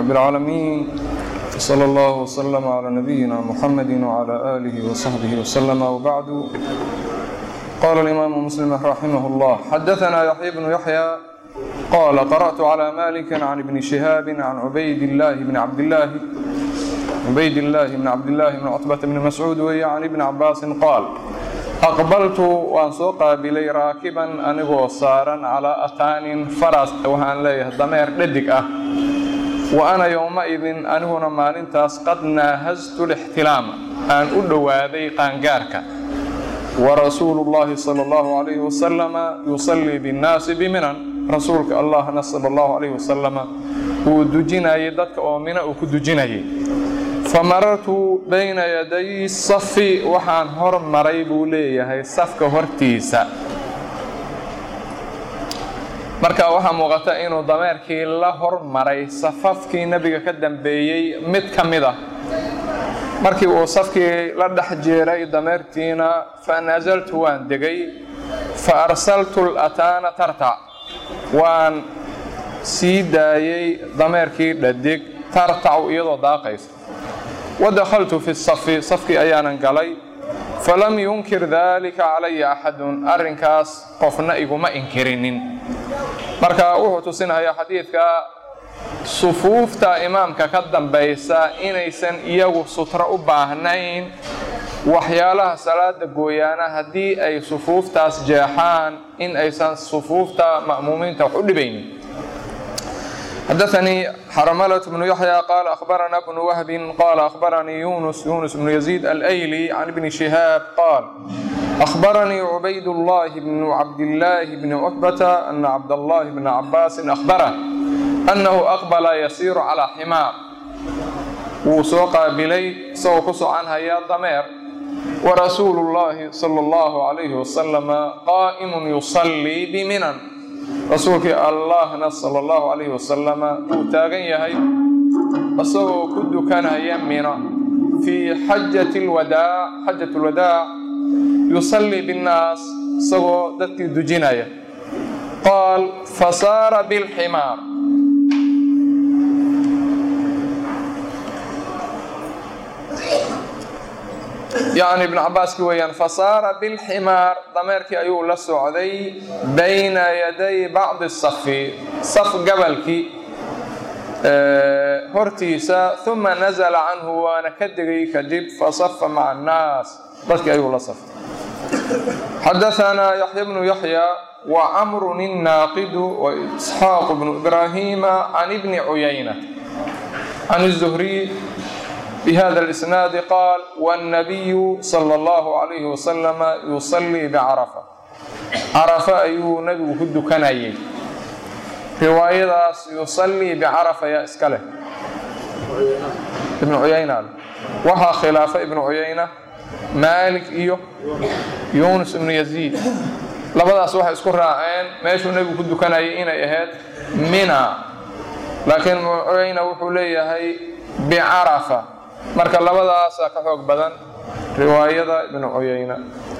رب العالمين صلى الله وسلم على نبينا محمد وعلى آله وصحبه وسلم وبعد قال الإمام مسلم رحمه الله حدثنا يحيى بن يحيى قال قرأت على مالك عن ابن شهاب عن عبيد الله بن عبد الله عبيد الله بن عبد الله بن عتبة بن مسعود وهي عن ابن عباس قال أقبلت وأن سوق بلي راكبا أنغو صارا على أتان فرس وهان ليه ضمير لدك أه وأنا يومئذ أنهنا مالنتاس قد ناهزت الاحتلام أن أدو هذه قانقارك ورسول الله صلى الله عليه وسلم يصلي بالناس بمنن رسولك الله صلى الله عليه وسلم ودجنا يدك ومن أكدجنا فمررت بين يدي الصف وحان هر مري بوليه صفك هرتيسا marka waxaa muuqata inuu dameerkii la hormaray safafkii nebiga ka dambeeyey mid ka mid ah markii uu safkii la dhex jeeray dameertiina fa nasaltu waan degay fa arsaltu lataana tartac waan sii daayey dameerkii dhadig tartacu iyadoo daaqaysa wadakhaltu fi safi safkii ayaanan galay falam yunkir dalika calaya axadun arrinkaas qofna iguma inkirinin marka wuxuu tusinayaa xadiidka sufuufta imaamka ka dambaysa inaysan iyagu sutro u baahnayn waxyaalaha salaada gooyaana haddii ay sufuuftaas jeexaan in aysan sufuufta ma'muumiinta wax u dhibaynin حدثني حرملة بن يحيى قال أخبرنا ابن وهب قال أخبرني يونس يونس بن يزيد الأيلي عن ابن شهاب قال أخبرني عبيد الله بن عبد الله بن عتبة أن عبد الله بن عباس أخبره أنه أقبل يسير على حمار وسوق بلي سوق عنها يا ضمير ورسول الله صلى الله عليه وسلم قائم يصلي بمنن rasuulkii allahna sala allahu calayhi wasalama uu taagan yahay isagoo ku dukanaya mino fii xajati lwadaac xajat lwadaac yusallii binnaas isagoo dadkii dujinaya qaal fasaara bilximaar yacni ibnu cabaaski weeyaan fasaara bilximaar dameerkii ayuu la socday bayna yaday bacdi safi saf gabalkii hortiisa uma nazala canhu waana ka degay kadib fasafa maca annaas dadkii ayuu la saftay xadaثana yaxya bnu yaxya wacamrun الnaaqidu waisxaaq bnu ibraahiima can ibni cuyayna can الzuhriy بهذا الإسناد قال والنبي صلى الله عليه وسلم يصلي بعرفة عرفة أيو نبي كدو كنايي رواية يصلي بعرفة يا إسكاله ابن عيينة وها خلافة ابن عيينة مالك إيو يونس بن يزيد labadaas waxay isku raaceen meeshuu nebigu ku dukanayay inay ahayd mina laakiin mucuyayna wuxuu leeyahay bicarafa marka labadaasa ka xoog badan riwaayada ibnu cuyayna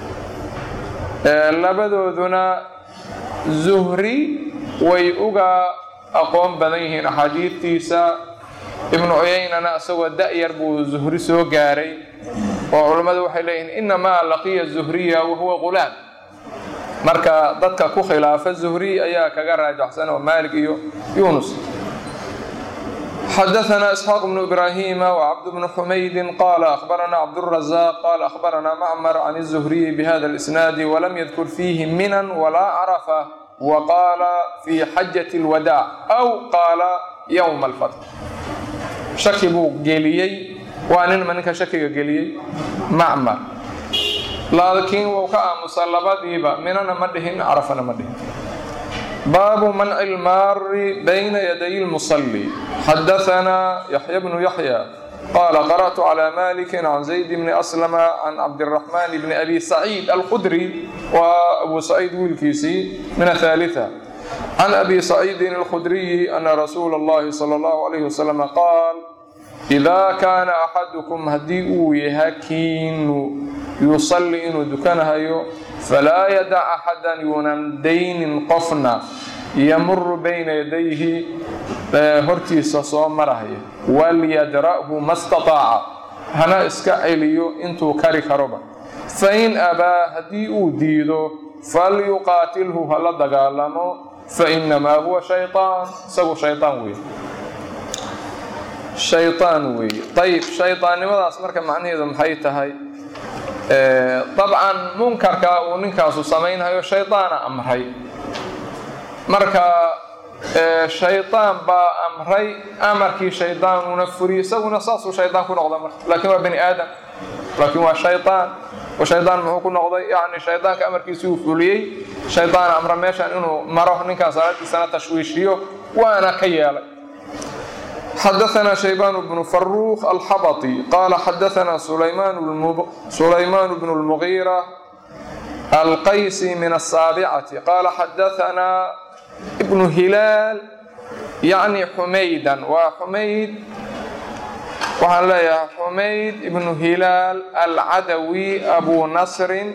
labadooduna zuhri way uga aqoon badan yihiin axaadiidtiisa ibnu cuyaynana isagoo da-yar buu zuhri soo gaaray oo culammadu waxay leeyihiin inamaa laqiya zuhriya wahuwa qulaam marka dadka ku khilaafa zuhri ayaa kaga raajaxsan oo maalik iyo yunus حدثنا إسحاق بن إبراهيم وعبد بن حميد قال أخبرنا عبد الرزاق قال أخبرنا معمر عن الزهري بهذا الإسناد ولم يذكر فيه منا ولا عرفة وقال في حجة الوداع أو قال يوم الفتح شكي بو جيليي وأن منك شكي جيليي معمر لكن وكا مصلبات يبا مننا مدهن عرفنا مدهن باب منع المار بين يدي المصلي حدثنا يحيى بن يحيى قال قرأت على مالك عن زيد بن أسلم عن عبد الرحمن بن أبي سعيد الخدري وأبو سعيد والكيسي من الثالثة عن أبي سعيد الخدري أن رسول الله صلى الله عليه وسلم قال إذا كان أحدكم هديء يهكين يصلي إنه دكانها فلا يدع أحدا ينندين قفنا يمر بين يديه hortiisa soo marahaya walyadra'hu ma stataaca hana iska celiyo intuu kari karoba fain abaa haddii uu diido falyuqaatilhu hala dagaalamo fainamaa huwa shayطaan isagu shayطaan weeye shayطaan weeye ayib shayطaannimadaas marka macnaheedu maxay tahay dabcan munkarka uu ninkaasu samaynhayo shayطaana amray marka shayطaan baa amray amarkii shayطaanuuna furiy isaguna saasuu shayطaan ku noqda marka laakiin waa bani aadam laakiin waa shayطaan oo shaydaan muxuu ku noqday yani shaydaanka amarkiisii uu fuliyey shaydaan amra meeshan inuu maro ninkaan salaadiisana tashwiishiyo waana ka yeelay xadaثna shaybaan bnu faruuq alxabaطi qaala xadaثna sulaymaan bnu اlmugiira alqaysi min aلsaabicati qaala xadaثna bnu hilaal yacni xumaydan waa xumayd waxaan leeyahay xumayd ibnu hilaal alcadawi abu nasrin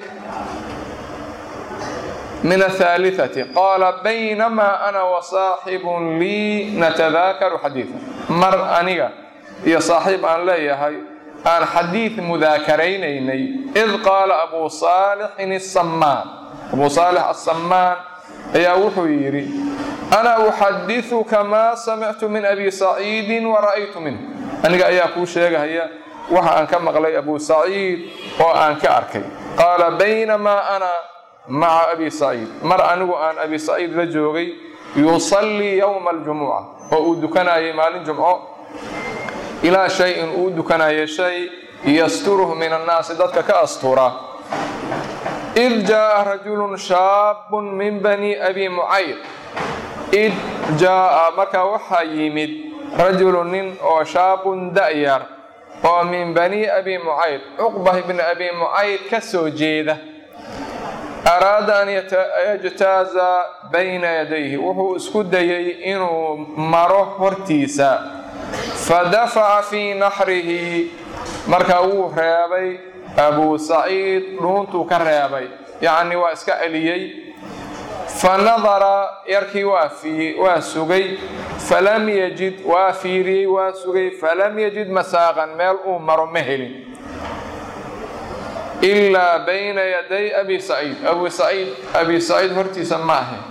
min ahaaliثati qaala baynamaa ana wasaaxibun lii natadaakaru xadiiثa mar aniga iyo saaxiib aan leeyahay aan xadiid mudaakaraynay id qaala abu saalixin asamaan abu saalix asamaan ayaa wuxuu yidhi ana uxadiثuka maa samictu min abi saciidi wara'aytu minh aniga ayaa kuu sheegahaya waxa aan ka maqlay abu saciid oo aan ka arkay qaala baynamaa ana maca abi saciid mar anigu aan abi saciid la joogay yusallii yowma aljumuca oo uu dukanayay maalin jumco ilaa shay-in uu dukanaya shay yasturuhu min annaasi dadka ka astura id jaa'a rajulun shaabun min bani abi mucayd id jaa'a markaa waxaa yimid rajulu nin oo shaabun da'yar oo min bani abi mucayd cuqbah ibni abi mucayd ka soo jeeda araada an yajtaaza bayna yadayhi wuxuu isku dayey inuu maro hortiisa fadafaca fii naxrihi markaa wuu reebay abuu saciid dhuuntuu ka reebay yacni waa iska celiyey fanadara yarkii waa sugay falam yajid waa fiiriyey waa sugay falam yajid masaaqan meel uu maro ma helin ilaa bayna yaday abi saciid abu saciid abi saciid hortiisa ma ahe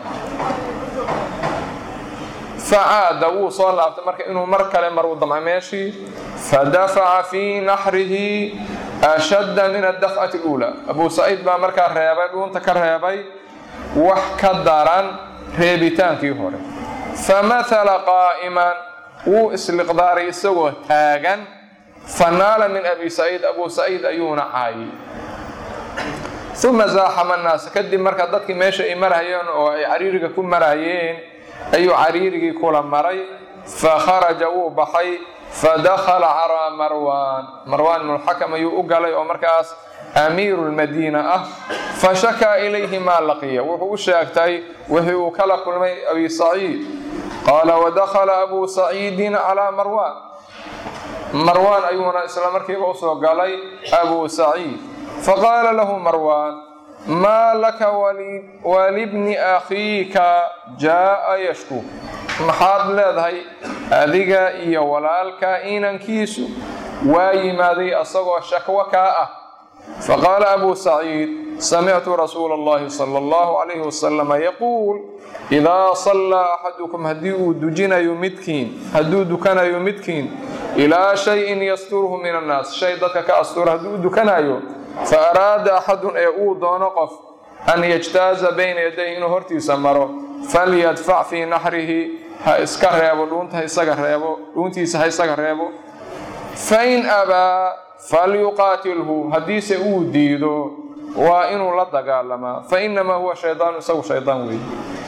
facaada wuu soo laabtay marka inuu mar kale maruu damca meeshii fadafaca fii naxrihi ashadda min adafcati اluulaa abu saciid baa markaa reebay dhuunta ka reebay wax ka daran reebitaankii hore famahala qaa'iman wuu isliqdaaray isagoo taagan fanaala min abi saciid abu saciid ayuuna caayay uma zaaxama annaasa kadib markaa dadkii meesha ay marayeen oo ay cariiriga ku marayeen ayuu cariirigii kula maray fakharaja wuu baxay fadakhala calaa marwaan marwaan ibnulxakam ayuu u galay oo markaas amiiru lmadiina ah fashakaa ilayhi maa laqiya wuxuu u sheegtay wixii uu kala kulmay abi saciid qaala wadakhala abuu saciidin calaa marwaan marwaan ayuuna isla markiiba usoo galay abuu saciid faqaala lahu marwaan maa laka walibni akhiika jaa'a yashku maxaad leedahay adiga iyo walaalka inankiisu waa yimaaday asagoo shakwo kaa ah faqaala abu saciid samictu rasuula اllahi salى اllahu calayhi wasalama yaquul idaa sallaa axadukum haddii uu dujinayo midkiin hadduu dukanayo midkiin ilaa shayin yasturuhu min annaas shay dadka ka astura hadduu u dukanayo fa araada axadun ee uu doono qof an yajtaaza bayna yadayhi inuu hortiisa maro falyadfac fii naxrihi ha iska reebo dhuunta isaga reebo dhuuntiisa ha isaga reebo fain abaa falyuqaatilhu haddiise uu diido waa inuu la dagaalamaa fainamaa huwa shaydaanu isagu shaydaan weeye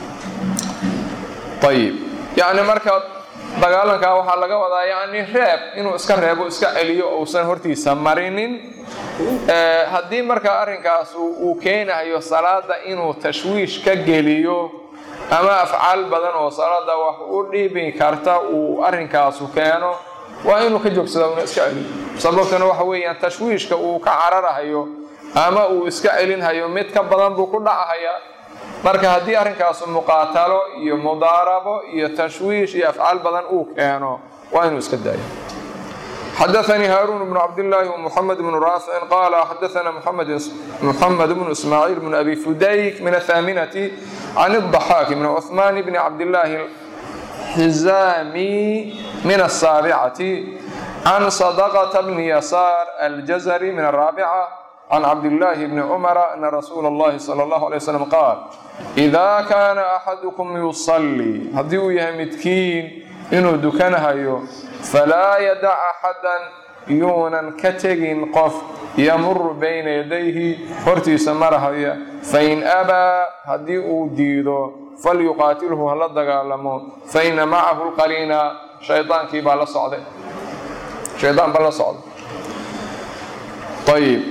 ayib yacni marka dagaalankaa waxaa laga wadaa yacni reeb inuu iska reebo iska celiyo uusan hortiisa marinin haddii marka arrinkaas uu keenayo salaada inuu tashwiish ka geliyo ama afcaal badan oo salaada wax u dhiibi karta uu arrinkaasu keeno waa inuu ka joogsada una iska celiyo sababtuna waxa weeyaan tashwiishka uu ka cararahayo ama uu iska celinhayo mid ka badan buu ku dhacahayaa marka haddii arrinkaasu muqaatalo iyo mudaarabo iyo tashwiish iyo afcaal badan uu keeno waa inuu iska daayo xadaثnii haaruun bnu cabdillaahi wmuxamed bnu raaficin qaala xadaثna muxamed bnu ismaaciil bnu abi fudayk min athaaminati can الضaxaaki bn cuثmaan bni cabdillaahi xizaami min asaabicati can sadaqta bni yasaar aljazari min araabica can cabdillaahi bni cumara ana rasuula اllahi salى اllahu alay wslam qaal idaa kaana axadukum yusallii haddii uu yahay midkiin inuu dukanahayo falaa yadac axadan yuunan ka tegin qof yamuru bayna yadayhi hortiisa marahaya fain abaa haddii uu diido falyuqaatilhu hala dagaalamo faina macahu lqaliina shaydaankii baa la socday shaydaan baa la socday ayib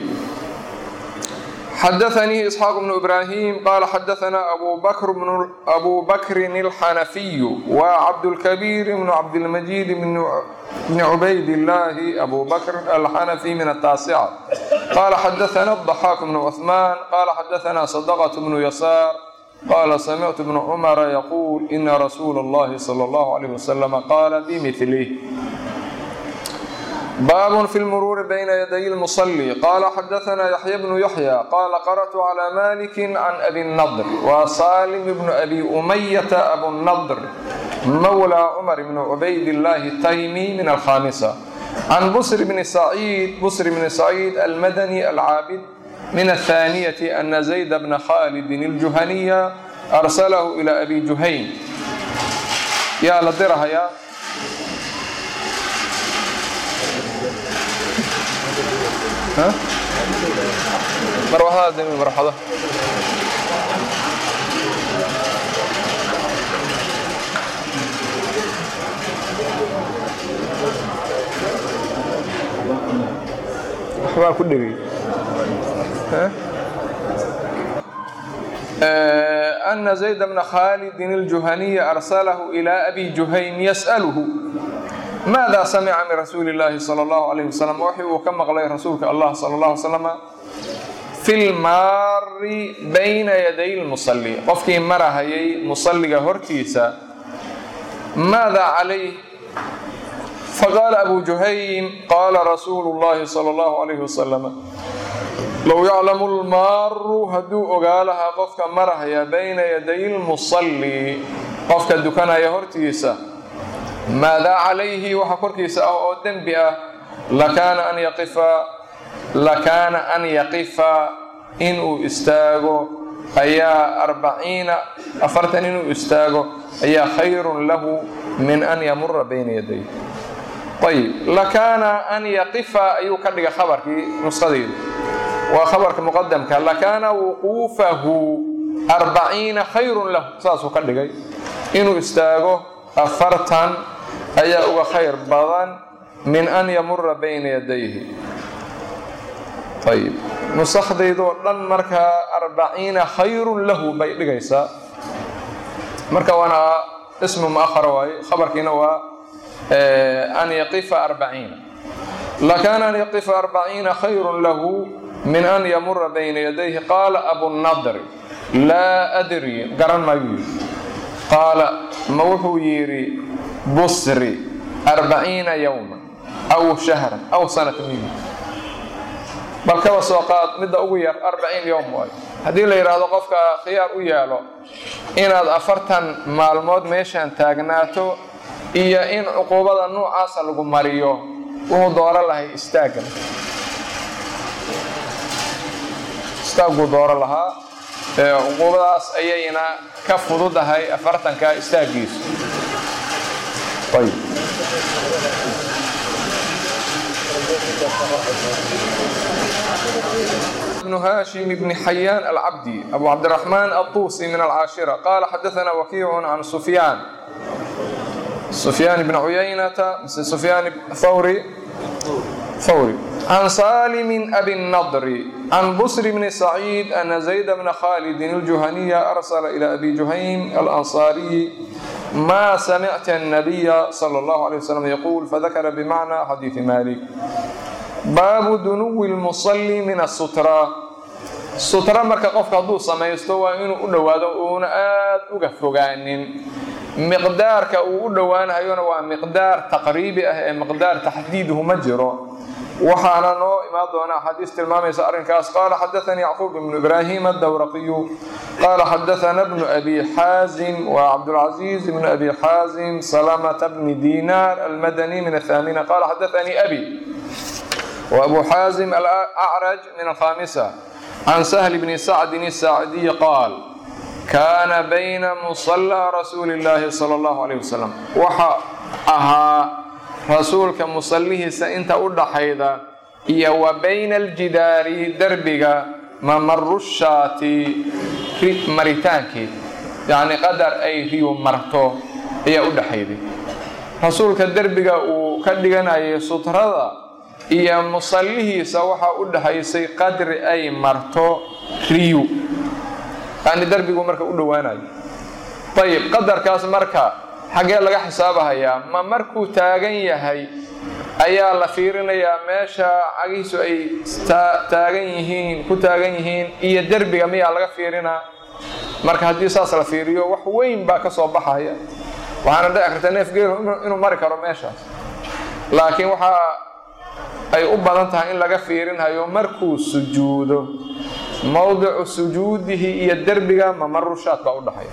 xadaثnii isxaaq bnu ibrahim qaala xadaثna abu bakrin اlxanafiyu wa cabdاlkabiir bnu cabdilmajiid bni cubayd illaahi abu bakr alxanafi min ataasica qaala xadaثna الضaxaak bnu cuثmaan qaala xadaثna sadqة bnu yasaar qaala samictu bnu cumara yaquul ina rasuula اllahi salى اllahu عalيh waslama qaala bimilih baab fi lmuruuri bayna yaday lmusali qaala xadaثna yaxya bnu yaxya qaala qarأtu clى maliki can abi nadr wa salim bnu abi umayata abunadr mawlى cumar bn cubayd illaahi taymi min alkhamisa can busr bni saciid busr bni saciid almadani alcaabid min athaniyati ana zayd bna khalidin اljuhaniya arsalahu ilى abi juhayn yaa la dirahayaa marwaxadaas demi marwaxado waxbaa ku dhegay أna zayd bna khalidin الjuhaniya arsalahu ilى abi juhayn yasأlhu maada samica min rasuuli اllaahi salى اllahu alayh wasalam waxi uu ka maqlay rasuulka allah sala اllah alay slama fi lmaari bayna yaday lmusali qofkii marahayay musaliga hortiisa maada calayh faqaala abu juhaym qaala rasuulu اllahi salى اllahu alayh wasalam low yaclamu lmaaru hadduu ogaa lahaa qofka marahaya bayna yaday lmusali qofka dukanaya hortiisa maadaa calayhi waxa korkiisa ah oo dembi ah lakaana an yaqifa lakaana an yaqifa inuu istaago ayaa arbaciina afartan inuu istaago ayaa khayrun lahu min an yamura bayna yaday ayib lakaana an yaqifa ayuu ka dhiga khabarkii nusqadeydu waa khabarka muqadamka lakaana wuquufahu arbaciina khayrun lahu saasuu ka dhigay inuu istaago afartan ayaa uga khayr badan min an yamura bayna yadayhi ayib nusakdaydoo dhan markaa arbaciina khayrun lahu bay dhigaysaa marka waana ismu muahar waaye khabarkiina waa an yaqifa arbaciina lakaana an yaqifa arbaciina khayrun lahu min an yamura bayna yadayhi qaala abunadri laa adri garan maayuu yidhi qaala ma wuxuu yidhi busri arbaciina yowma aw shahran aw sanata miyu bal kaba soo qaad midda ugu yar arbaciin yowm waayo haddii la yidhaahdo qofka khiyaar u yaalo inaad afartan maalmood meeshaan taagnaato iyo in cuquubada nuucaasa lagu mariyo wuxuu dooro lahay istaaggan istaagguu dooro lahaa cuquubadaas ayayna ka fududahay afartanka istaaggiisu ayb بن هاشم بن حيان العبدي أبو عبد الرحمن الطوسي من العاشرة قال حدثنا وكيع عن سفيان سفيان بن عيينة مثل سفيان ثوري ثوري عن سالم أبي النضر عن بسر بن سعيد أن زيد بن خالد الجهني أرسل إلى أبي جهيم الأنصاري ما سمعت النبي صلى الله عليه وسلم يقول فذكر بمعنى حديث مالك baabu dunuwi lmusalli min asutra sutro marka qofka hadduu samaysto waa inuu u dhowaado uuna aada uga fogaanin miqdaarka uu u dhowaanhayona waa miqdaar taqriibi ah ee miqdaar taxdiiduhu ma jiro waxaana noo imaan doona axaadiis tilmaamaysa arrinkaas qaala xadaanii yacquub ibnu ibraahim adawraqiyu qaala xadaana bnu abi xaazim wa cabdulcaziiz ibnu abi xaazim salamata bni dinar almadani min athaamina qaala xadaanii abi وأبو حازم الأعرج من الخامسة عن سهل بن سعد الساعدي قال كان بين مصلى رسول الله صلى الله عليه وسلم وحا أها رسولك مصليه سإنت أدحيدا إيا وبين الجدار دربك ممر الشاة مريتانك يعني قدر أي ريو مرتو إيا أدحيدي رسولك دربك وكدقنا سترة iyo musallihiisa waxaa u dhaxaysay qadri ay marto riyu yani derbigu marka u dhowaanayo ayib qadarkaas marka xaggee laga xisaabahayaa ma markuu taagan yahay ayaa la fiirinayaa meesha cagihiisu ay taagan yihiin ku taagan yihiin iyo derbiga miyaa laga fiirinaa marka haddii saas la fiiriyo wax weyn baa ka soo baxaya waxaana dhici karta neef geelu inuu mari karo meeshaas laakiin waxaa ay u badan tahay in laga fiirinhayo markuu sujuudo mowdicu sujuudihi iyo derbiga mamarushaad baa u dhaxaya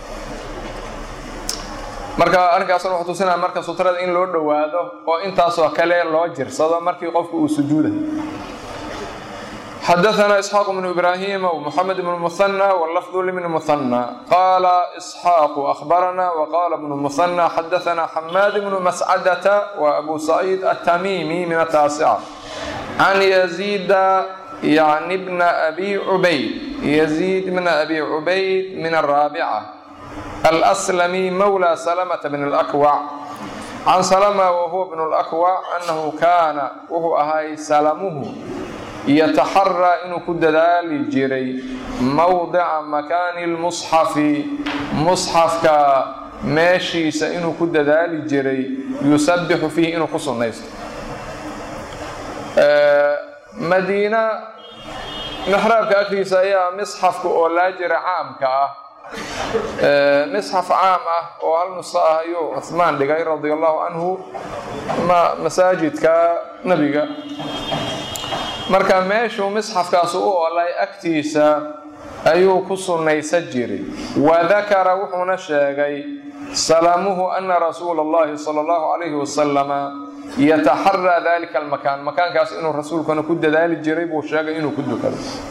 marka arrinkaasna wuxuu tusinaya marka sutrada in loo dhowaado oo intaasoo kale loo jirsado markii qofku uu sujuudayo xadaثna isxaaq bnu ibrahim wmuxamed bn muhanى wlafdu libni muhanى qaala isxaaqu ahbarana wqala bnu muhanى xadaثna xamaad bnu mascadata wa abu saciid atamimi min ataasica can yaziida yani bna abi cubayd yaziid bna abi cubayd min araabica alslami mawla salamata bn اlakwac can salama wahuwa bn اlakwac anahu kaana wuxuu ahay salamuhu yataxaraa inuu ku dadaali jiray mowdica makaani lmusxafi musxafka meeshiisa inuu ku dadaali jiray yusabixu fiihi inuu ku sunnaysto madiina mixraabka agtiisa ayaa misxafka oo laa jira caamka ah misxaf caam ah oo hal nuso ah ayuu cuhmaan dhigay radia allahu canhu masaajidka nebiga marka meeshuu misxafkaasu u olay agtiisa ayuu ku sunnaysan jiray wadakara wuxuuna sheegay salamuhu ana rasuula allahi sala allahu calayhi wasalama yataxaraa dalika almakaan makaankaas inuu rasuulkuna ku dadaali jiray buu sheegay inuu ku dukado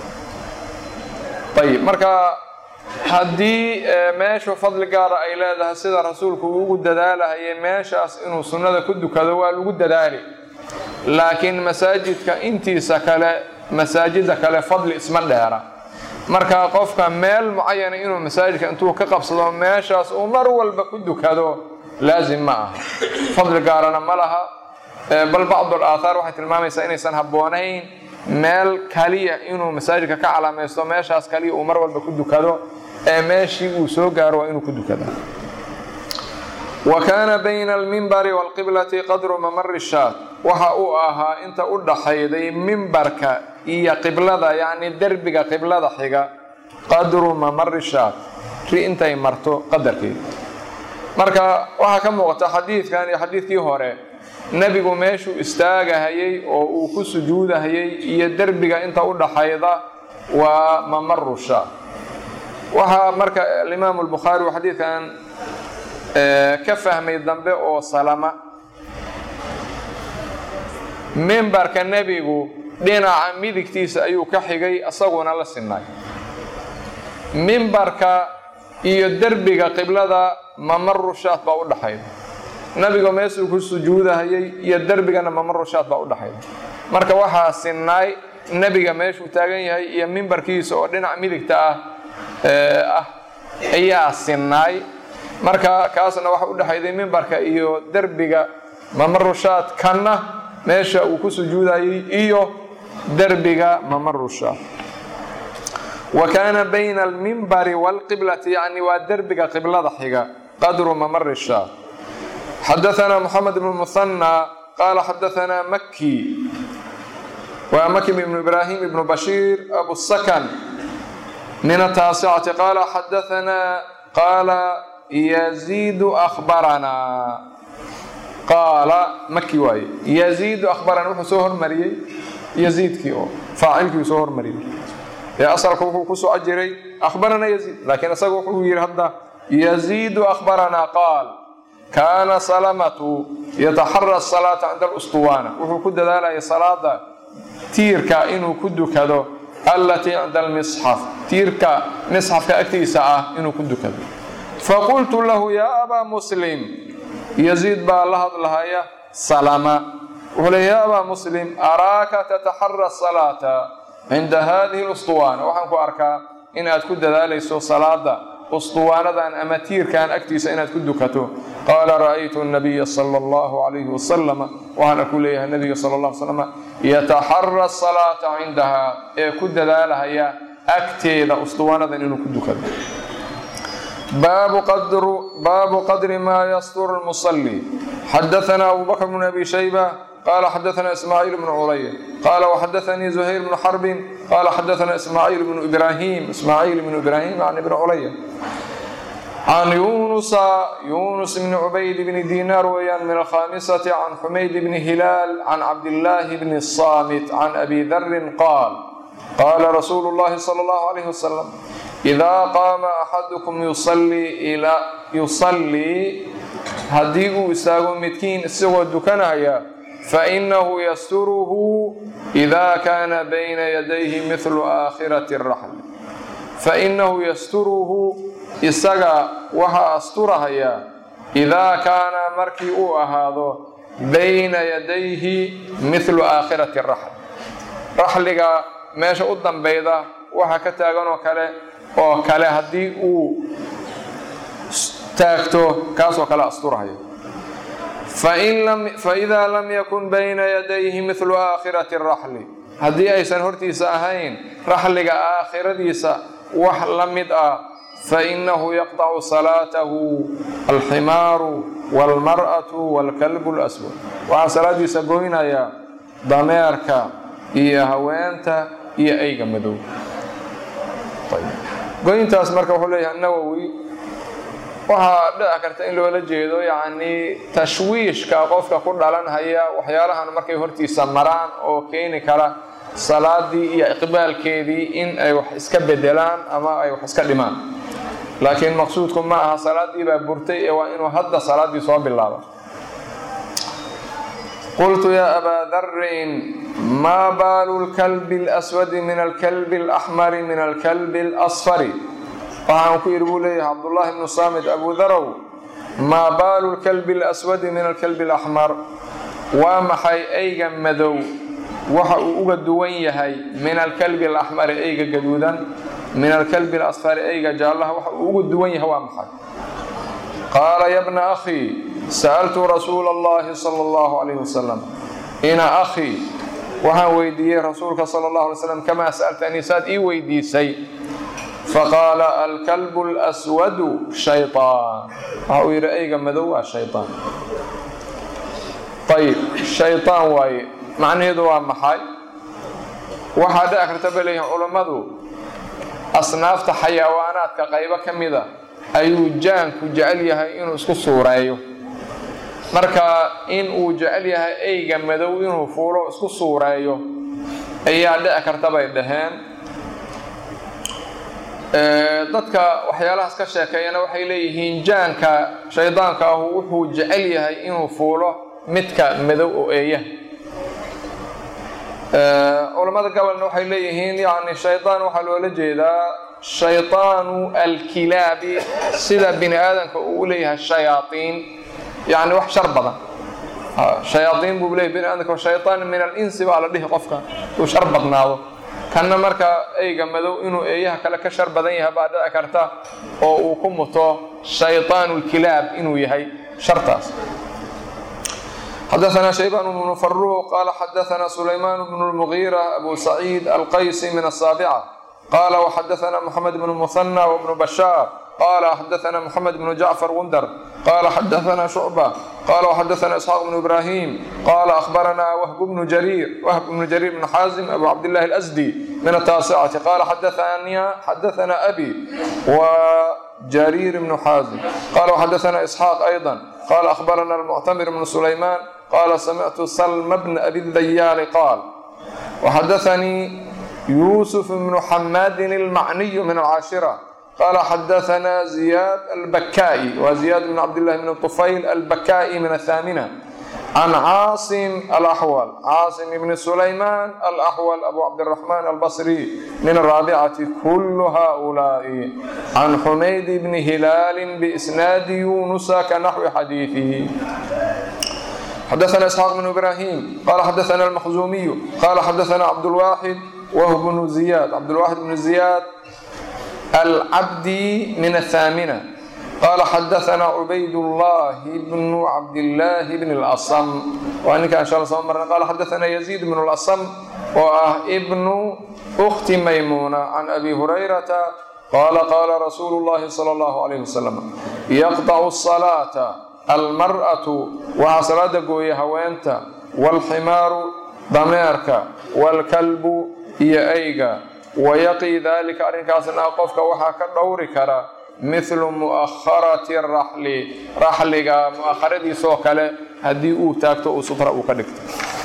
ayib marka haddii meeshu fadli gaara ay leedahay sida rasuulku uu ugu dadaalahayay meeshaas inuu sunnada ku dukado waa lagu dadaali laakiin masaajidka intiisa kale masaajida kale fadli isma dheera marka qofka meel mucayana inuu masaajidka intuu ka qabsado meeshaas uu mar walba ku dukado laazim ma aha fadli gaarana ma laha bal bacdul aathaar waxay tilmaamaysaa inaysan habboonayn meel kaliya inuu masaajidka ka calaamaysto meeshaas kaliya uu mar walba ku dukado ee meeshii uu soo gaaro waa inuu ku dukada wa kaana bayna almimbari waalqiblati qadru mamari shaat waxa uu ahaa inta u dhaxayday mimbarka iyo qiblada yacni derbiga qiblada xiga qadru mamari shaat ri intay marto qadarkeeda marka waxaa ka muuqata xadiidkan iyo xadiidkii hore nebigu meeshuu istaagahayay oo uu ku sujuudahayay iyo derbiga inta u dhaxayda waa mamaru shaat waxaa marka alimaamu albukhaari uu xadiidkan ka fahmay dambe oo salama mimbarka nebigu dhinaca midigtiisa ayuu ka xigay isaguna la sinay mimbarka iyo derbiga qiblada mamarushaad baa u dhaxayda nebiga meesuu ku sujuudahayay iyo derbigana mamarushaad baa u dhaxayda marka waxaa sinnaay nebiga meeshuu taagan yahay iyo mimbarkiisa oo dhinaca midigta ah ah ayaa sinnaay marka kaasna waxa u dhexayday mimbarka iyo derbiga mamarushaad kanna meesha uu ku sujuudayay iyo derbiga mamarushaad wa kaana bayna almimbari waalqiblati yacni waa derbiga qiblada xiga qadru mamari shaad xadaثna moxamed bn muhanى qaala xadaثna maki waa maki ibnu ibraahim ibnu bashiir abu sakan min ataasicati qaala xadaanaa qaala yaziidu akhbaranaa qaala maki waaye yaziidu akhbarana wuxuu soo hormariyey yaziidkii oo faacilkii uu soo hormariyey ee asalka wuxuu ku soco jiray akhbarana yaziid laakiin isaga wuxuu yidhi hadda yaziidu akhbaranaa qaal kaana salamatu yataxara salaata cinda alustuwaana wuxuu ku dadaalayay salaada tiirka inuu ku dukado allatii cinda almisxaf tiirka misxafka agtiisa ah inuu ku dukado faqultu lahu yaa abaa muslim yaziid baa la hadlahaya salama wuxuu le yaa abaa muslim araaka tataxara salaata cinda hadihi lustuwaana waxaan ku arkaa inaad ku dadaalayso salaada ustuwaanadan ama tiirkan agtiisa inaad ku dukato qaala ra'aytu nabiya sala allahu calayhi wasalama waxaana ku leeyahay nabiga sala allah slam yataxara salaata cindaha ee ku dadaalahaya agteeda ustuwaanadan inuu ku dukado baabu qadri maa yasturu lmusalli xadaana abu bakr bn abi shayba qala xadaana ismaaciil bnu culaya qala waxadaanii zuhayr bnu xarbin qala xadaana ismaaciil bnu ibrahim ismaaciil bnu ibrahim can ibni culaya can yunusa yunus bni cubayd bni diinaar weeyaan min alkhamisati can xumayd bni hilaal can cabdillaahi bni saamit can abi darin qaal qaala rasuulu llahi sala allahu alayh wasalam idaa qaama axadukum yusallii haddii uu istaago midkiin isagoo dukanaya fainahu yasturuhu idaa kaana bayna yadayhi midlu aakhirati raxli fainahu yasturuhu isaga waxaa asturahaya idaa kaana markii uu ahaado bayna yadayhi midlu aakhirati raxl raxliga meesha u dambayda waxa ka taaganoo kale oo kale haddii uu taagto kaasoo kale asturahayo faidaa lam yakun bayna yadayhi midlu aakhirati raxli haddii aysan hortiisa ahayn raxliga aakhiradiisa wax la mid ah fainahu yaqطacu salaatahu alximaaru wاlmar'atu wاlkalbu اlaswad waxaa salaadiisa goynaya dameerka iyo haweenta iyo ayga madow goyntaas marka wuxuu leeyahay nawowi waxaa dhici karta in loola jeedo yacnii tashwiishka qofka ku dhalanhaya waxyaalahan markay hortiisa maraan oo keeni kara salaadii iyo iqbaalkeedii in ay wax iska bedelaan ama ay wax iska dhimaan laakiin maqsuudku ma aha salaadii baa burtay ee waa inuu hadda salaaddii soo bilaabo qultu yaa abaa darin maa baalu lkalbi اlaswadi min alkalbi اlaxmari min alkalbi اlasfari waxaan ku idhi buu leeyahay cabdullaahi bnu saamid abu darow maa baalu lkalbi اlaswadi min alkalbi اlaxmar waa maxay eyga madow waxa uu uga duwan yahay min alkalbi alaxmari eyga gaduudan min alkalbi alasfari eyga jaallaha waxa uu uga duwan yahay waa maxay qaala ya bna akhii sa'altu rasuula allahi sala allahu calayhi wasalam ina akhii waxaan weydiiyey rasuulka sala allahu alay slam kamaa sa'altanii saad ii weydiisay faqaala alkalbu اlaswadu shayطaan waxa uu yidhi eyga madow waa shayطaan ayib shayطaan waaye macnaheedu waa maxay waxaa dhici karta bay leeyihin culammadu asnaafta xayawaanaadka qaybo ka mida ayuu jaanku jecel yahay inuu isku suureeyo marka in uu jecel yahay eyga madow inuu fuulo isku suureeyo ayaa dhici karta bay dhaheen dadka waxyaalahaas ka sheekeeyana waxay leeyihiin jaanka shaydaanka ahu wuxuu jecel yahay inuu fuulo midka madow oo eeyaha culammada gobolna waxay leeyihiin yani shaydaan waxaa loola jeedaa shayطaanu alkilaabi sida bini aadamka uu u leeyahay shayaaiin yani wax shar badan shayaaiin buu leeyahy bini aadamka shayطaan min alinsi baa la dhihi qofka uu shar badnaado kanna marka eyga madow inuu eeyaha kale ka shar badan yahay baa dhici karta oo uu ku muto shayطaan اlkilaab inuu yahay shartaas xadaثna shaybaan bnu faruuq qaala xadaثna sulaymaan bnu اlmugiira abu saciid alqaysi min aلsaabica qaala wxadaثna mxamed bnu muhanى wbnu bashaar qala xadaثna mxamed bnu jacfar gundar qala xadaثna shucba qala xadaثna isxaaq bnu ibrahim qala akhbarana whb bnu jariir whb bnu jariir bn xaazim abu cabdillahi اlasdi min ataasicati qala xadaثna abi وجرير بن حازم قال وحدثنا إسحاق أيضا قال أخبرنا المعتمر بن سليمان قال سمعت سلم بن أبي الذيال قال وحدثني يوسف بن حماد المعني من العاشرة قال حدثنا زياد البكائي وزياد بن عبد الله بن الطفيل البكائي من الثامنة عن عاصم الأحول عاصم بن سليمان الأحول أبو عبد الرحمن البصري من الرابعة كل هؤلاء عن حميد بن هلال بإسناد يونس كنحو حديثه حدثنا إسحاق بن إبراهيم قال حدثنا المخزومي قال حدثنا عبد الواحد وهو بن زياد عبد الواحد بن زياد العبدي من الثامنة قال حدثنا عبيد الله بن عبد الله بن الأصم وأنك إن شاء الله مرة قال حدثنا يزيد بن الأصم وابن أخت ميمونة عن أبي هريرة قال قال رسول الله صلى الله عليه وسلم يقطع الصلاة المرأة وحصلت قوي هوينت والحمار ضميرك والكلب هي أيقا wayaqii daalika arrinkaasna qofka waxaa ka dhowri kara mithlu mu'akharati raxli raxliga mu'akharadiisoo kale haddii uu taagto uu sutra uu ka dhigto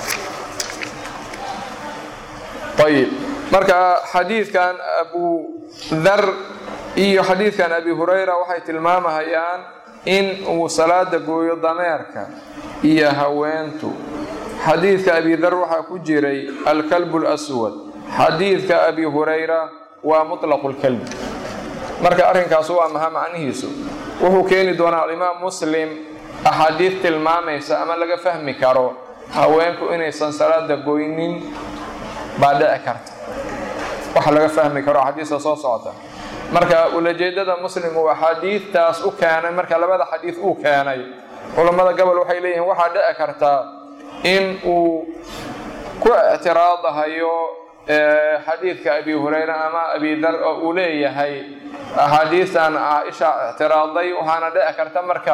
ayib marka xadiidkan abu dhar iyo xadiidkan abi hurayra waxay tilmaamahayaan in uu salaada gooyo dameerka iyo haweentu xadiidka abi dhar waxaa ku jiray alkalbu lswad xadiidka abi hurayra waa mutlaqu lkalbi marka arrinkaas waa maha macnihiisu wuxuu keeni doonaa alimaam muslim axaadiid tilmaamaysa ama laga fahmi karo haweenku inaysan salaada goynin baa dhici karta waxa laga fahmi karo axaadiista soo socota marka ulajeedada muslim uu axaadiidtaas u keenay marka labada xadiid uu keenay culammada gobol waxay leeyihiin waxaa dhici kartaa in uu ku ictiraadahayo xadiidka abi hurayra ama abi dar oo uu leeyahay axaadiistan caaisha ictiraaday waxaana dhici karta marka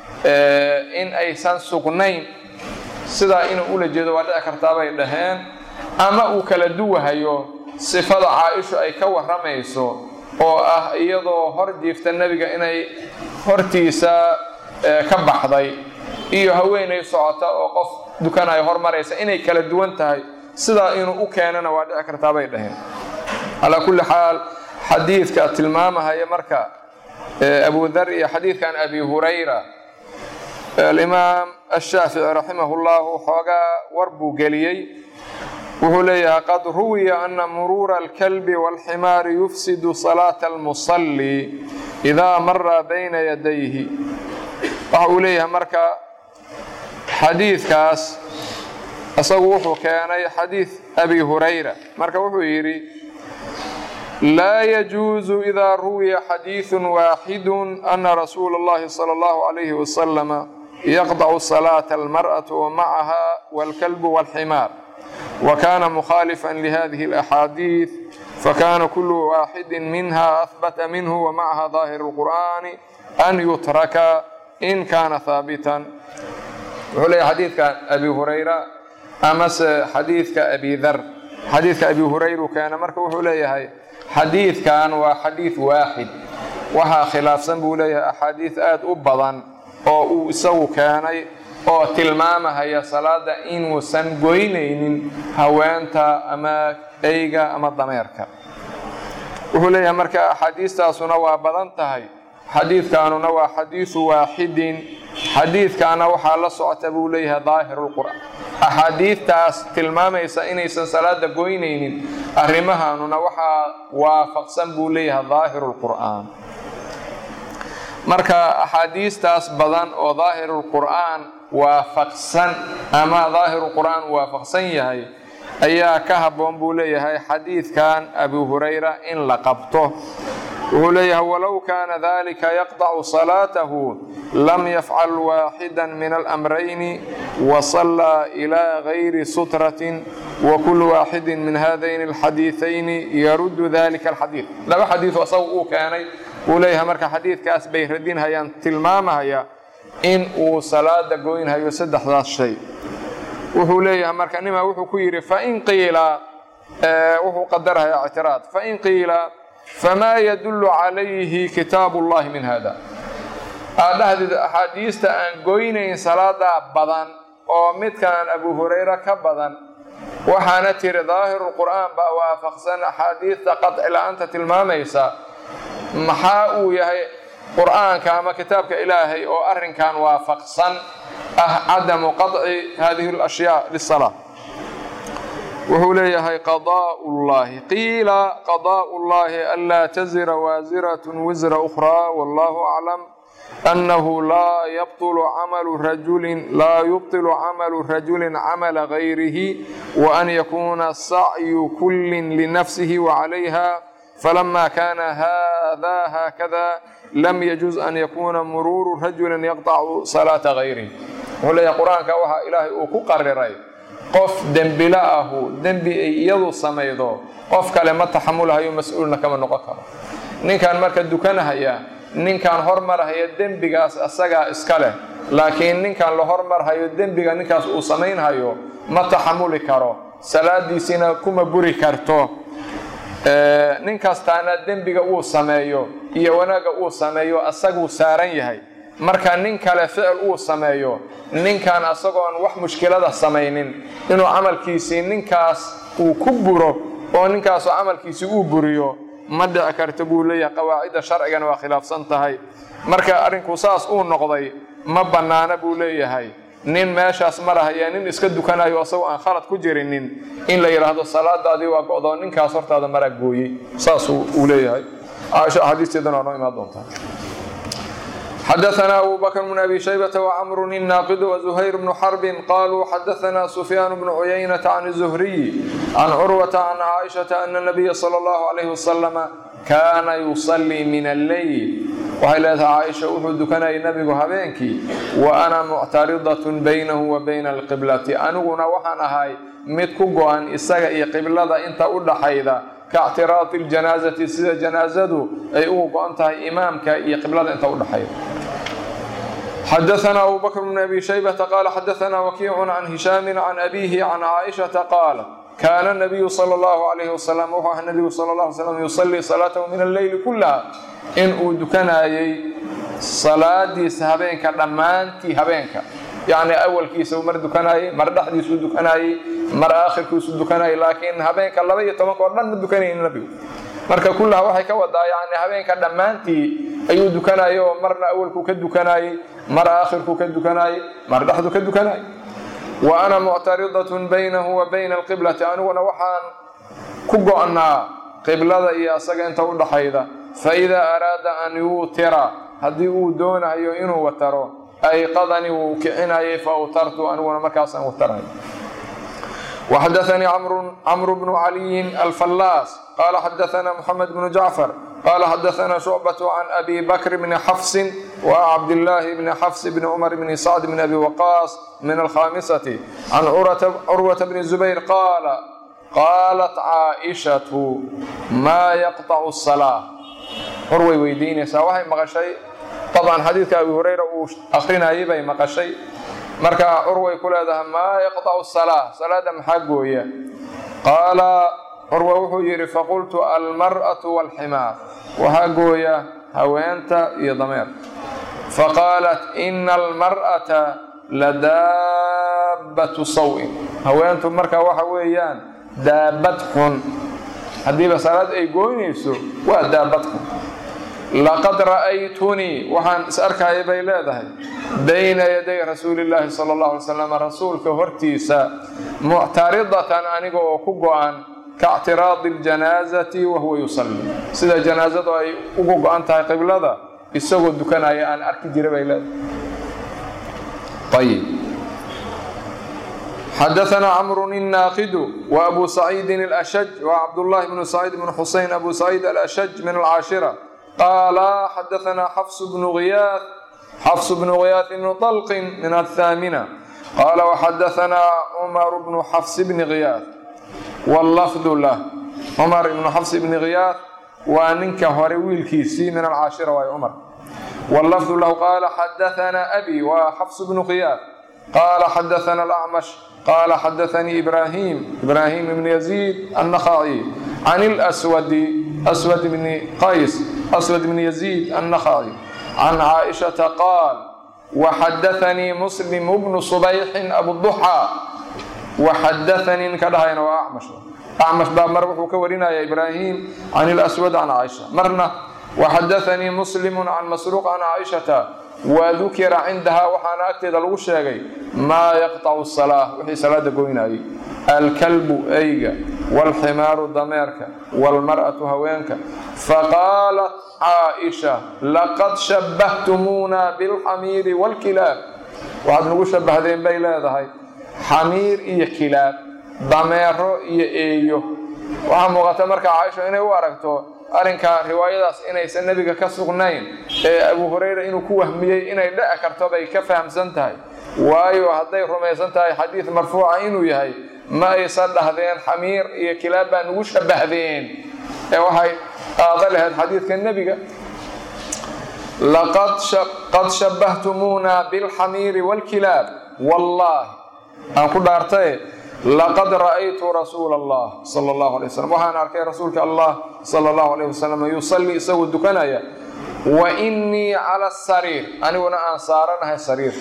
in aysan sugnayn sidaa inuu ula jeedo waa dhici kartaa bay dhaheen ama uu kala duwahayo sifada caaishu ay ka warramayso oo ah iyadoo hor jiifta nebiga inay hortiisa ka baxday iyo haweenay socota oo qof dukanaya hormaraysa inay kala duwan tahay sidaa inuu u keenana waa dhici kartaa bay dhaheen calaa kulli xaal xadiidka tilmaamahaya marka abu dar iyo xadiidkan abi hurayra alimaam ashaafici raximah llahu xoogaa war buu geliyey wuxuu leeyahay qad ruwiya ana muruura alkalbi walximaari yufsidu salaata almusalli idaa mara bayna yadayhi waxa uu leeyahay marka xadiidkaas isagu wuxuu keenay xadiid abi hurayra marka wuxuu yidhi laa yajuusu idaa ruwiya xadiidu waaxidu ana rasuula اllahi salى اllahu alayhi wasalama yaqdacu salaata almarأaةu wamacaha wاlkalbu wاlximaar wakana mukhaalifa lihadihi اlaxaadiid fakana kulu waaxidi minha ahbata minhu wamacaha daahir اlqur'ani an yutraka in kana haabitan wuxuu leeyahy xadiidkan abi hurayra amase xadiidka abi dar xadiidka abi hurayra uu keena marka wuxuu leeyahay xadiidkan waa xadiid waaxid waxaa khilaafsan buu leeyahay axaadiid aada u badan oo uu isagu keenay oo tilmaamahaya salaada inuusan goynaynin haweenta ama eyga ama dameerka wuxuu leeyahay marka axaadiistaasuna waa badan tahay xadiidkaanuna waa xadiidu waaxidin xadiidkaana waxaa la socota buu leeyahay daahirulqur'aan axaadiidtaas tilmaamaysa inaysan salaada goynaynin arrimahaanuna waxaa waafaqsan buu leeyahay daahirulqur'aan marka axaadiistaas badan oo daahirulqur'aan waafaqsan ama daahirulqur'aan waafaqsan yahay ayaa ka habboon buu leeyahay xadiidkan abi hurayra in la qabto wuxuu leeyahay walow kaana dalika yaqdacu salaatahu lam yafcal waaxida min alamrayni wasallaa ilaa gayri sutratin wakulu waaxidin min haadayni alxadiiثayni yaruddu dalika alxadiid laba xadiiثoo isagu uu keenay wuu leeyahay marka xadiidkaas bay radinhayaan tilmaamahaya in uu salaada goynhayo saddexdaas shay wuxuu leeyahay marka nima wuxuu ku yidhi fain qiila wuxuu qadarhayaa ictiraad fain qiila famaa yadullu calayhi kitaabu llahi min hada aad dhahdid axaadiista aan goynayn salaadaa badan oo midkaan abu hurayra ka badan waxaana tiri daahiru qur'aan baa waafaqsan axaadiista qadci la-aanta tilmaamaysa maxaa uu yahay qur'aanka ama kitaabka ilaahay oo arrinkan waafaqsan ah cadamu qaطci hadihi اlashyaa lisalaa wuxuu leeyahay qadaء llahi qiila qadaء llahi anlaa tazira waasirat wisra أkhraa wallahu aclam أنه لا يبطل عمل رجل لا يبطل عمل رجل عمل غيره وأن يكون السعي كل لنفسه وعليها فلما كان هذا هكذا لم يجوز أن يكون مرور رجل يقطع صلاة غيره ولي قرآن كوها إلهي أكو قرري qof dembila ahu dembi ay iyadu samaydo qof kale ma taxamulhayo mas-uulna kama noqon karo ninkan marka dukanahaya ninkaan hormarhaya dembigaas asagaa iska leh laakiin ninkaan la hormarhayo dembiga ninkaas uu samaynhayo ma taxamuli karo salaadiisiina kuma buri karto nin kastaana dembiga uu sameeyo iyo wanaagga uu sameeyo asaguu saaran yahay marka nin kale ficil uu sameeyo ninkaan asagoon wax mushkilada samaynin inuu camalkiisii ninkaas uu ku buro oo ninkaasoo camalkiisii uu buriyo ma dhici karta buu leeyahay qawaacidda sharcigana waa khilaafsan tahay marka arrinku saas uu noqday ma bannaana buu leeyahay nin meeshaas marahaya nin iska dukanayo asagoo aan khalad ku jirinin in la yidhaahdo salaadaadii waa go'doo ninkaas hortaada maraa gooyey saas uu leeyahay caaisho axaadiisteedana waa noo imaan doontaa xdثna أbو bكر بن أbي شhيبة وcمر الناqد وزهير بن حرب qالوا xdثna سفyان بن عyynة عن الزهري عن cروة عن cائشhaة أن النبي صلى الله عليه وسلم kana يصلي min الleyl waxay leedahay caaisha wuxuu dukanayay nabigu habeenkii وأna muctariضaة baynahu wa bayna الqiblati aniguna waxaan ahay mid ku go-an isaga iyo qiblada inta u dhaxayda kaاctiraadi اljanaazati sida janaazadu ay ugu go-an tahay imaamka iyo qiblada inta u dhaxayda xdثna أbو bكر بن أbي شhيبة qال xdثna وkيع عن هiشhاm عن أbيه عن cائشhaةa qاaل kana النبي slى الlه عليه وsلم wuxuu aha nbigu sl اه علي sلم يصلي صلاaته min الleyli kulaha in uu dukanayay salaadiisa habeenka dhammaantii habeenka yacni awalkiisa mar dukanayay mar dhexdiisuu dukanayay mar aakhirkiisu dukanayay laakiin habeenka laba iyo tobanka oo dhan ma dukanaynin nabigu marka kullaha waxay ka wadaa yani habeenka dhammaantii ayuu dukanayay oo marna awalkuu ka dukanayay mar aakhirkuu ka dukanayay mar dhexdu ka dukanayay wa ana muctaridatun baynahu wa bayna alqiblati aniguna waxaan ku go-naa qiblada iyo asaga inta u dhaxayda fa idaa araada an yuutira haddii uu doonayo inuu wataro ayqadanii wuu kicinayay fa utartu aniguna markaasaan wataray وxdثnي cمر بن علي الفلاس qال xdثna محمد بن جعفر qال xdثna شعبة عن أbي بكر بن xفص وcبدالله بن xفص بن عمر بن سعد بن أbي وقاص من الخامسة عن cروة بن زبير qال qاaلت cائشhaة ma yqطع الصلاة curway weydiinaysaa waxay maqashay طبعا xadiidka أbي هurayra uu akrinayay bay maqashay marka curway ku leedahay maa yaqطacu salaa salaada maxaa gooya qaala curwa wuxuu yidhi faqultu almar'atu wاlximaar waxaa gooya haweenta iyo dameer faqaalat ina almar'ata ladaabbatu sawin haweentu marka waxa weeyaan daabad xun haddiiba salaad ay gooynayso waa daabad xun laqad ra'aytunii waxaan is arkaya bay leedahay bayna yaday rasuulillaahi sala allahu alay slam rasuulka hortiisa muctaridatan aniga oo ku go-an kaictiraadi ljanaazati wahuwa yusalli sida janaazadu ay ugu go-an tahay qiblada isagoo dukanaya aan arki jira bay leedahay ayib xadaثna cmr الناaqd وأbu سacيidi الأshج وcabdالlahi بن سacيid بن xuseyn أbu سacيid الأshج min الcاashirة qaala xadaثna xfs bn غiyاث xfs bn غiyاث bn طلq min الثاamنة qala وxadaثna cmr bn xfs bn غiyاث wاllafd lah cmar ibn xfs bn غiyاث waa ninka hore wiilkiisii min alcaashira waay cumar wallafdu lahu qaala xadaanaa abi waa xafs bnu khiyaar qaala xadaana alacmash qaala xadaanii ibraahim ibraahim ibni yaziid annakhaci can ilswadi aswad bni qays aswad bni yaziid annakhaci can caaishata qaal waxadaanii muslim bnu subayxin abuduxaa waxadaanii ninka dhahayna waa acmash acmash baa mar wuxuu ka warinaya ibraahim can ilaswad can caaisha marna waxadaanii muslimu can masruuq can caaishata wadukira cindahaa waxaana agteeda lagu sheegay maa yaqtacu salaa wixii salaada goynayay alkalbu eyga waalximaaru dameerka waalmar'atu haweenka faqaalat caaisha laqad shabbahtumuna bilxamiiri waalkilaab waxaad nagu shabahdeen bay leedahay xamiir iyo kilaab dameero iyo eeyo waxaa muuqata marka caaisha inay u aragto arrinka riwaayadaas inaysan nebiga ka sugnayn ee abu hurayra inuu ku wahmiyey inay dhici karto bay ka fahamsan tahay waayo hadday rumaysan tahay xadiid marfuuca inuu yahay ma aysan dhahdeen xamiir iyo kilaab baa nagu shabahdeen ee waxay qaado lahayd xadiidka nebiga qad shabbahtumuna bilxamiiri waalkilaab wallaahi aan ku dhaartaye laqad ra'aytu rasuula allah sala allahu alay wasalam waxaan arkay rasuulka allah sala allahu alayh wasalam yusallii isagoo dukanaya wa innii cala asariir aniguna aan saaranahay sariir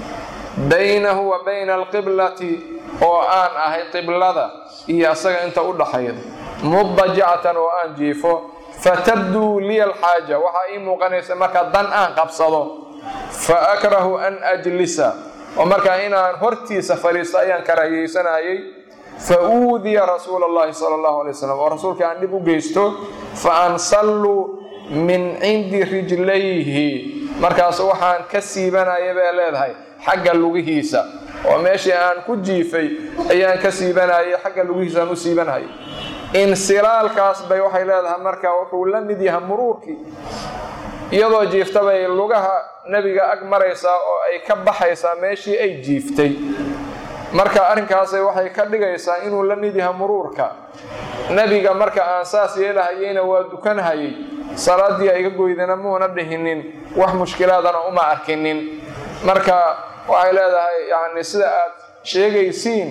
baynahu wa bayna alqiblati oo aan ahay qiblada iyo asaga inta u dhaxayda mudajacatan oo aan jiifo fatabduu liya alxaaja waxaa ii muuqanaysa marka dan aan qabsado fa akrahu an ajlisa oo markaa inaan hortiisa fadhiisto ayaan karaahiyeysanayay fa uudiya rasuula allahi sala allahu alay wasalam oo rasuulka aan dhib u geysto fa ansalluu min cindi rijlayhi markaas waxaan ka siibanaya bay leedahay xagga lugihiisa oo meeshii aan ku jiifay ayaan ka siibanayay xagga lugihiisa aan u siibanayay insilaalkaas bay waxay leedahay marka wuxuu la mid yahay muruurkii iyadoo jiifta bay lugaha nebiga ag maraysaa oo ay ka baxaysaa meeshii ay jiiftay marka arrinkaasay waxay ka dhigaysaa inuu la mid yahay muruurka nebiga marka aan saas yeelahayeyna waa dukanhayay salaaddii ayga goydana muuna dhihinin wax mushkilaadana uma arkinin marka waxay leedahay yani sida aad sheegaysiin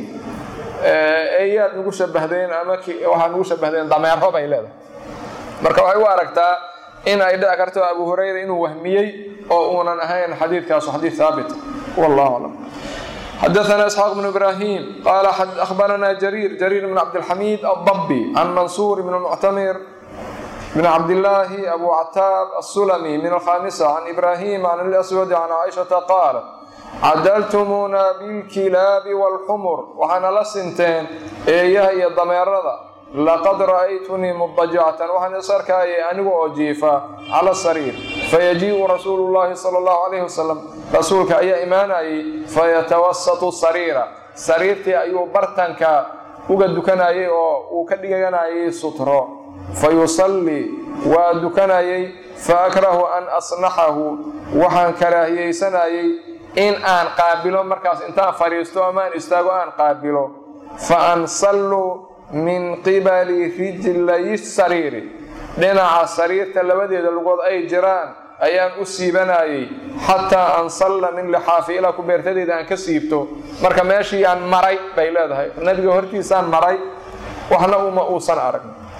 eeyaad nagu shabahdeen ama waxaad nagu shabahdeen dameero bay leedahay marka waxay u aragtaa in ay dhici karto abu hurayra inuu wahmiyey oo uunan ahayn xadiidkaasu xadiid haabit wallahu aclam xadaثna isxaaq bn ibrahim qala akhbarana jariir jariir bn cabdilxamiid adabbi can mansuur bn muctamir bn cabdillaahi abu cataab asulami min alkhamisa can ibrahim can اlaswad can caaishata qaala cadaltumuuna bilkilaabi wاlxumur waxaana la sinteen eeyaha iyo dameerada laqad ra'aytunii mudajacatan waxaan is arkaayay anigu oo jiifa cala sariir fayajii'u rasuulu llaahi sala allahu calayhi wasalam rasuulka ayaa imaanayay fayatawasatu sariira sariirtii ayuu bartanka uga dukanayay oo uu ka dhiganayay sutro fayusallii waa dukanayay fa akrahu an asnaxahu waxaan karaahiyeysanayay in aan qaabilo markaas intaan fadhiisto amaan istaago aan qaabilo fa ansallu min qibali rijlayi sariiri dhinaca sariirta labadeeda lugood ay jiraan ayaan u siibanayay xataa ansalla min lixaafi ilaa kubeertadeeda aan ka siibto marka meeshii aan maray bay leedahay nabiga hortiisaan maray waxna uma uusan arag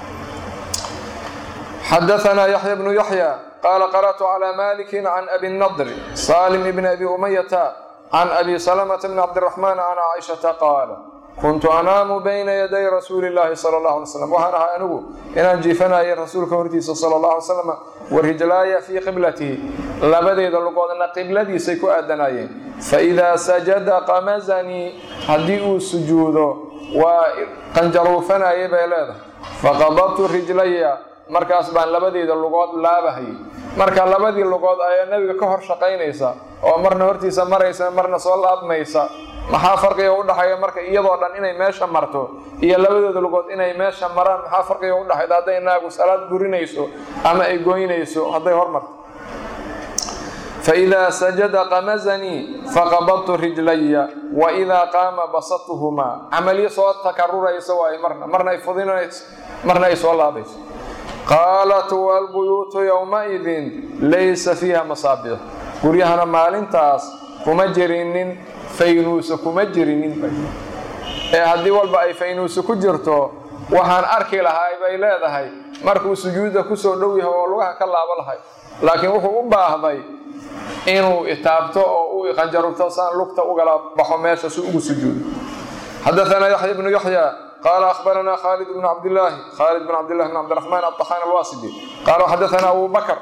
xadaanaa yaxya bnu yaxya qaala qara'tu calaa maliki can abi nadri salim bni abi umayata can abi salamata bni cabdiraxmaan can caaishata qaala kuntu anaamu bayna yaday rasuuli llaahi sala allahu alay slam waxaan ahay anigu inaan jiifanayay rasuulka hortiisa sala allahu alay slam warijlaaya fii qiblatihi labadeeda lugoodna qibladiisay ku aadanayeen faidaa sajada qamazanii haddii uu sujuudo waa qanjaruufanayay bay leedahay faqabadtu rijlaya markaas baan labadeeda lugood laabahayay marka labadii lugood ayaa nebiga ka hor shaqaynaysa oo marna hortiisa maraysa marna soo laabmaysa maxaa farqiga u dhaxeeya marka iyadoo dhan inay meesha marto iyo labadooda lugood inay meesha maraan maxaa farqiga u dhaxayda hadday naagu salaad gurinayso ama ay goynayso hadday hormarto faidaa sajada qamazanii faqabadtu rijlaya wa idaa qaama basatuhumaa camalyo soo takaruraysa waay marna marna ay fudinayso marna ay soo laabayso qaalat waalbuyuutu yowmaidin laysa fiiha masaabix guryahana maalintaas kuma jirinin faynuusa kuma jirinin ee haddii walba ay faynuusa ku jirto waxaan arki lahay bay leedahay markuu sujuudda kusoo dhow yahay oo lugaha ka laabo lahay laakiin wuxuu u baahday inuu itaabto oo uu iqanjarugto saan lugta ugala baxo meesha si ugu sujuudo xadaanaa yaxya bnu yaxya qaala akhbaranaa khaalid bnu cabdilaahi khaalid bn cabdillahi bn cabdiraxmaan aطaxaan alwaasidi qaala xadaanaa abu bakr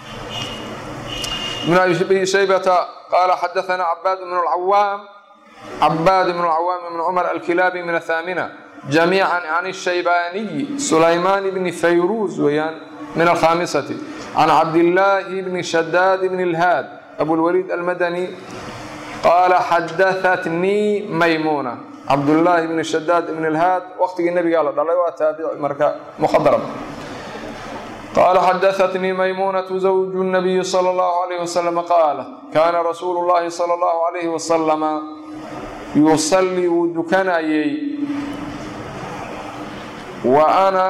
bn abi shaybata qaala xadaanaa cabaad bn lcawaam cabaad bn lcawaam bn cumar alkilaabi min athaamina jamiica can الshaybaaniyi sulaymaan bni fayruus weyaan min alkhamisati can cabdillaahi bni shadaad bn اlhaad abulwaliid almadani qaala xadaatnii maymuna cabdullaahi bni shadaad ibn اlhaad waqtigii nebigaa la dhalay waa taabici marka muhadarab qaala xadaatnii maymunatu zawju nabiyi sala اllahu alayh wasalam qaala kaana rasuulu llahi sala اllahu alayhi wasalama yusallii wuu dukanayey wa ana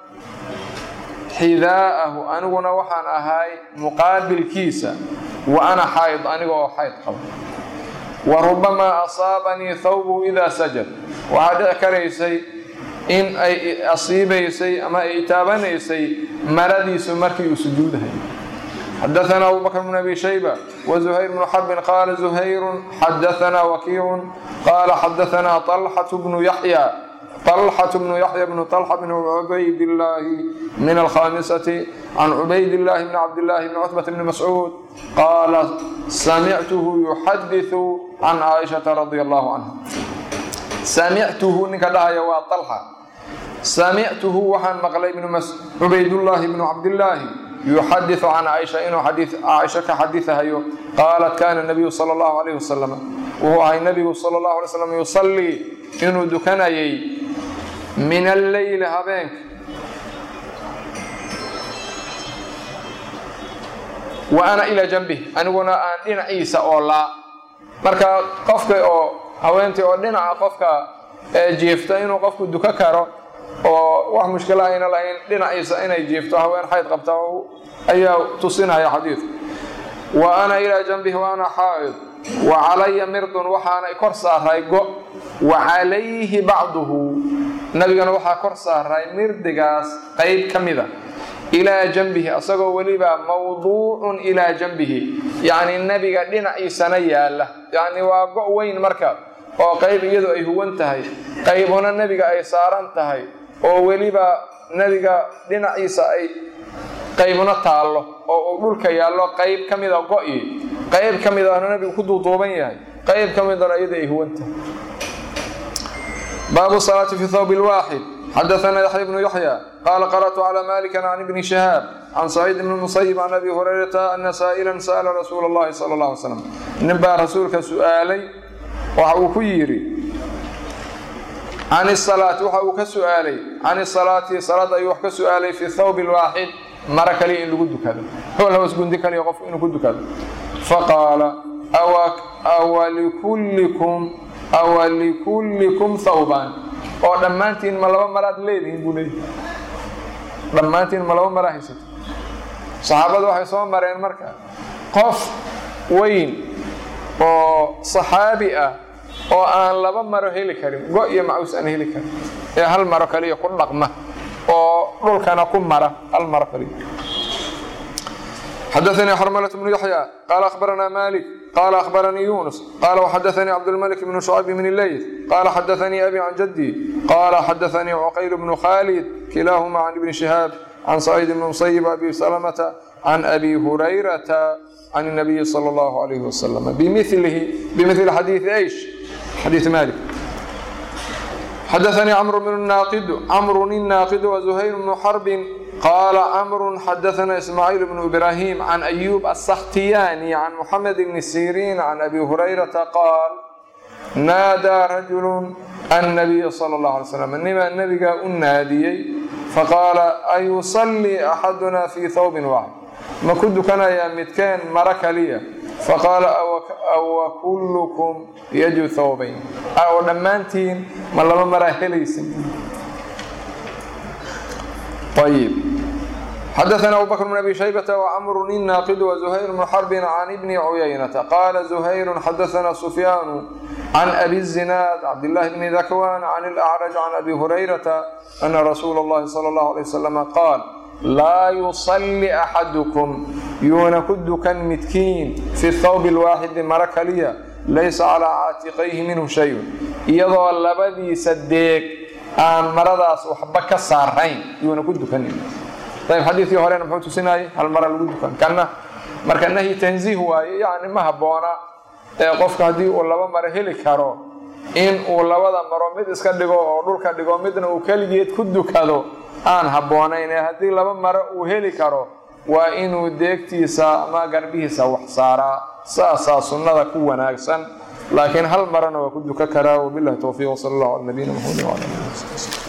xidaa'ahu aniguna waxaan ahay muqaabilkiisa wa ana xayd aniga oo xayd qaba wa rubamaa asaabanii thawbuhu idaa sajad waxaa dhici karaysay in ay asiibaysay ama ay taabanaysay maradiisu markii uu sujuudahay xadaanaa abu bakr bn abi shayba wa zuhayr bnu xarbin qaala zuhayrun xadaanaa wakiicun qaala xadaanaa طalxatu bnu yaxya طلحة بن يحيى بن طلحة بن عبيد الله من الخامسة عن عبيد الله بن عبد الله بن عتبة بن مسعود قال سمعته يحدث عن عائشة رضي الله عنها سمعته نك دهيا waa طلحة سمعته waxaan maqlay بن عبيد الله بن عبد الله يحدث عن عائشة inuu xadiiث عائشة ka xadiثahayo قالت كان النبي صلى الله عليه وسلم wuxuu ahay نبigu صلى الله عليه وسلم يصلي inuu dukanayay min alleyli habeenka wa ana ilaa janbih aniguna aan dhinaciisa oo laa marka qofka oo haweentii oo dhinaca qofka jiifta inuu qofku duka karo oo wax mushkila ayna lahayn dhinaciisa inay jiifto haween xayd qabta ayaa tusinaya xadiidku wa ana ilaa janbih wa ana xaa'id wa calaya mirdun waxaana kor saaray go wa calayhi bacduhu nabigana waxaa kor saaray mirdigaas qayb ka mida ilaa janbihi asagoo weliba mawduucun ilaa janbihi yacni nebiga dhinaciisana yaalla yacni waa go' weyn marka oo qayb iyadu ay huwan tahay qaybuna nebiga ay saaran tahay oo weliba nebiga dhinaciisa ay qaybuna taallo oo uu dhulka yaallo qayb ka mida go'i qayb ka midana nebigu ku duuduuban yahay qayb ka midana iyada ay huwan tahay baabu salaati fi thawb lwaaxid xadaana yaxya bnu yaxya qaala qara'tu cala malikan can ibni shahaab can saciid bni musayib can abi hurayrata ana saa'ilan sa'ala rasuula allahi sala allah alay slam nin baa rasuulka su'aalay waxa uu ku yidhi can isalaati waxa uu ka su'aalay can isalaati salaad ayuu wax ka su'aalay fi thawb lwaaxid mara kaliya in lagu dukado hol hoos gundi kaliya qof inuu ku dukado faqaala awa likullikum awa likullikum thawbaan oo dhammaantiin ma laba maraad leedihiin buu leeyahy dhammaantiin ma laba maraa haysato saxaabadu waxay soo mareen marka qof weyn oo saxaabi ah oo aan laba maro heli karin go iyo macuus aan heli karin ee hal maro kaliya ku dhaqma oo dhulkana ku mara hal maro kaliya xadaثnي xrmلة بن يحyى qال أخبرnا مالك qال أخبرني يونس qال وxdثnي cبدالملك بن شعيب بن الليث qال xdثnي أbي عن جدي qال xdثnي عqyل بن khالد كلاahma عن بن شهاaب عن سعيد بن مصيب أbي سلمة عن أbي هريرة عن النبي صلى الله عليه وسلم بmثل xadيiث ايش xadيiث مالك xdثnي cمر الناaqد وزهير بن حرب qال cمر xdثna إسماعيل بن إبراهيم عن أيوب السkhtiyاني عن محمد بن سيrين عن أbي هريرةa qاal ناadىa رaجuل النبي صلى الله عليه وسلم nimaa nebiga u naadiyey faqاala أيuصلي أxaduna في thوب واxد ma ku dukanayaa midkeen maro kaliya faqaala awa kullukum yaju thawbayn oo dhammaantiin ma laba maraa helaysin ayib xadaثna abu bakr bn abi shaybة وcmr الناaqd وزhayr بن xرb عn بn عuyaynةa qala زhayr xadaثna سfyaan عn abi الزinaad cabdالlahi bn dakwan عn الأcrج عn abi hurayraةa أna rasuula الlahi slى الlه عlيه وsلم qaal laa yuصلi أxadكm yuuna ku dukan midkiin fi الthawb الwaaxidi maro kaliya laysa calىa caatiqayhi minhu shay iyadoo labadiisa deeg aan maradaas waxba ka saarayn yuuna ku dukanin ayb xadiidkii horena muxuu tusinayay hal mara lagu dukan kanna marka nahyi tanziih waaye yacni ma habboona ee qofka haddii uu laba maro heli karo in uu labada maro mid iska dhigo oo dhulka dhigo midna uu keligeed ku dukado aan habboonayn ee haddii laba maro uu heli karo waa inuu deegtiisa ama garbihiisa wax saaraa saasaa sunnada ku wanaagsan laakiin hal marana waa ku duka karaa wabilahi towfiiq wsala allahu cala nabiyina maxamedin wala alihi wasabi